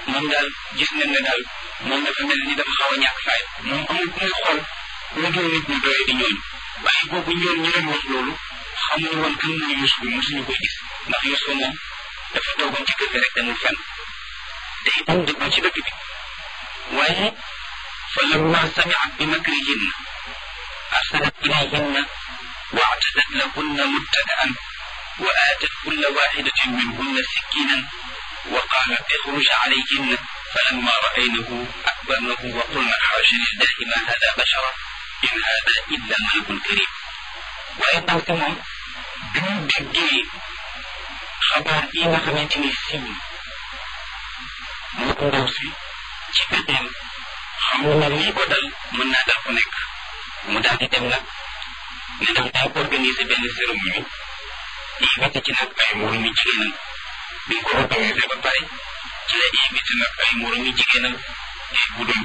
moom daal gis nañ ne daal moom dafa mel ni dafa xaw a ñàkk faay moom amul ku muy xool lu dul nit ñu doye di ñooñu waaye boobu ñoon ñi leen wax loolu xamuñu woon kan mooy Yuusuf bi mosuñu koy gis ndax Yuusuf moom dafa toogoon ci kër gi rek demul fenn te itam dëggul ci dëkk bi waaye fa lamma samiat bi makrihinna arsalat ilayhinna wa actadat lahunna muttaka'an wa aatat kulla waxidatin minhunna sikkinan wa qaalat ixruj calayhinna falamma ra'aynahu akbarnahu wa qulna xaasha lillahi ma hada bashara in hada illa malakun karim waaye ndaw si moom bi mu déggee xabaar yi nga xamante ni siiw moo ko ndaw si ci pexeem xam na lii ko dal mën naa dal ku nekk mu daal di dem nag ne daf day organiser benn cérémonie invité ci nag ay moromi jigéenam bi ko organisé ba pare ci la invité nag ay moromi jigéenam bu doon